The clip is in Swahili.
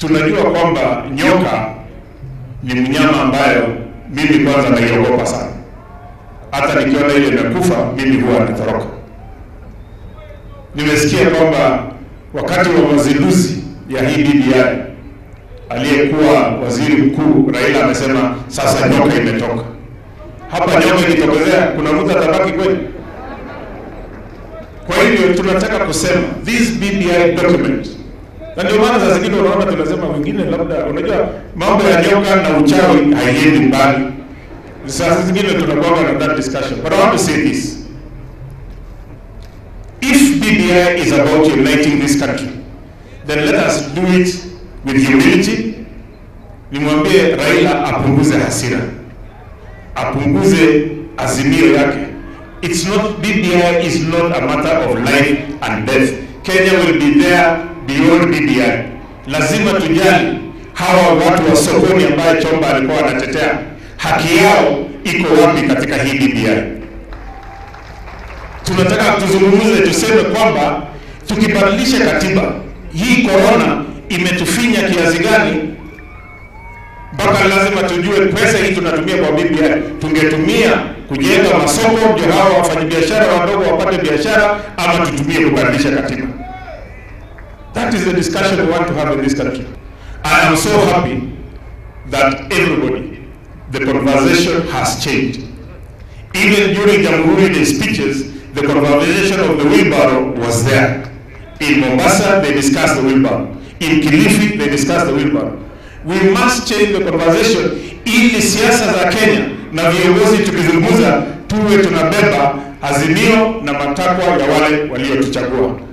tunajua kwamba nyoka ni mnyama ambayo mimi kwanza naiogopa sana. Hata nikiona ile imekufa mimi huwa natoroka. Nimesikia kwamba wakati wa mazinduzi ya hii BBI aliyekuwa waziri mkuu Raila amesema sasa nyoka imetoka. Hapa nyoka ikitokezea, kuna mtu atabaki kweli? Kwa hivyo tunataka kusema this BBI document, na ndio maana saa zingine unaona tunasema wengine, labda unajua mambo ya nyoka na uchawi haiendi mbali. Saa zingine tunakuwa na that discussion, but I want to say this if BBI is about uniting this country, then let us do it with humility. Nimwambie Raila apunguze hasira, apunguze azimio yake. It's not BBI is not a matter of life and death. Kenya will be there beyond BBI. Lazima tujali hawa watu wa sokoni ambaye Chomba alikuwa anatetea haki yao iko wapi katika hii BBI. Tunataka tuzungumze, tuseme kwamba tukibadilisha katiba hii, corona imetufinya kiasi gani mpaka lazima tujue pesa hii tunatumia kwa BBI tungetumia kujenga masoko ndio hawa wafanyabiashara wadogo wapate biashara, ama tutumie kubadilisha katiba. That is the discussion we want to have in this country. I am so happy that everybody, the conversation has changed. Even during Jamhuri Day speeches, the conversation of the wheelbarrow was there. In Mombasa, they discussed the wheelbarrow. In Kilifi, they discussed the wheelbarrow. We must change the conversation ili siasa za Kenya na viongozi tukizungumza tuwe tunabeba azimio na matakwa ya wale waliotuchagua.